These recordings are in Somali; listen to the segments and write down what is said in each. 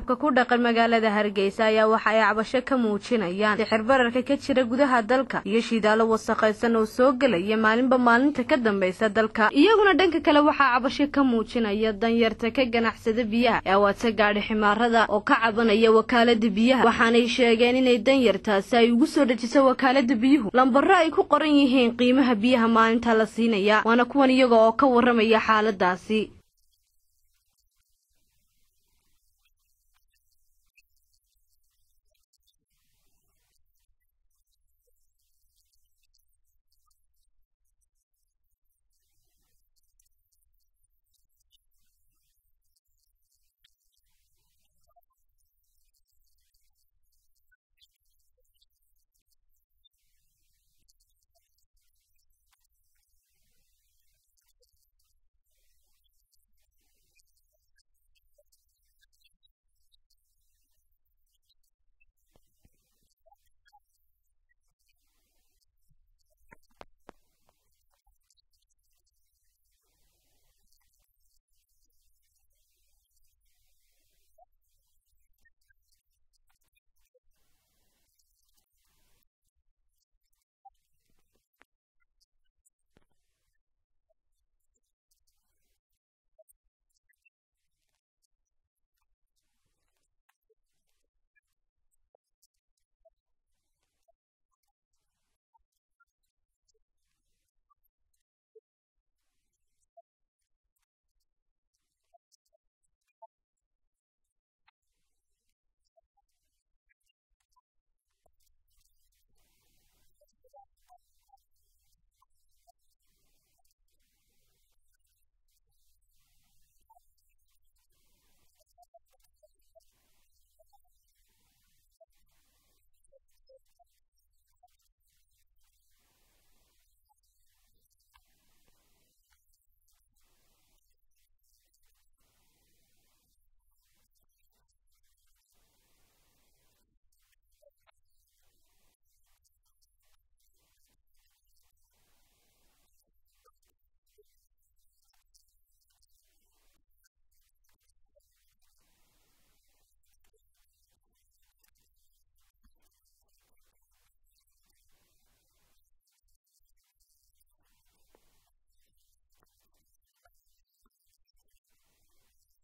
shacabka ku dhaqan magaalada hargeysa ayaa waxa ay cabasho ka muujinayaan sixir bararka ka jira gudaha dalka iyo shidaalo wasaqaysan oo soo gelaya maalinba maalinta ka dambaysa dalka iyaguna dhanka kale waxaa cabasho ka muujinaya danyarta ka ganacsada biyaha ee awaadsa gaadhi ximaarada oo ka cabanaya wakaalada biyaha waxaanay sheegeen inay danyartaasi ay ugu soo dejiso wakaalada biyuhu lambaro ay ku qoran yihiin qiimaha biyaha maalinta la siinaya waana kuwan iyaga oo ka waramaya xaaladaasi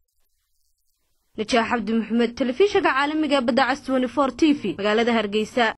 najaax cabdi maxamed telefishinka caalamiga badda cas t t v magaalada hargeysa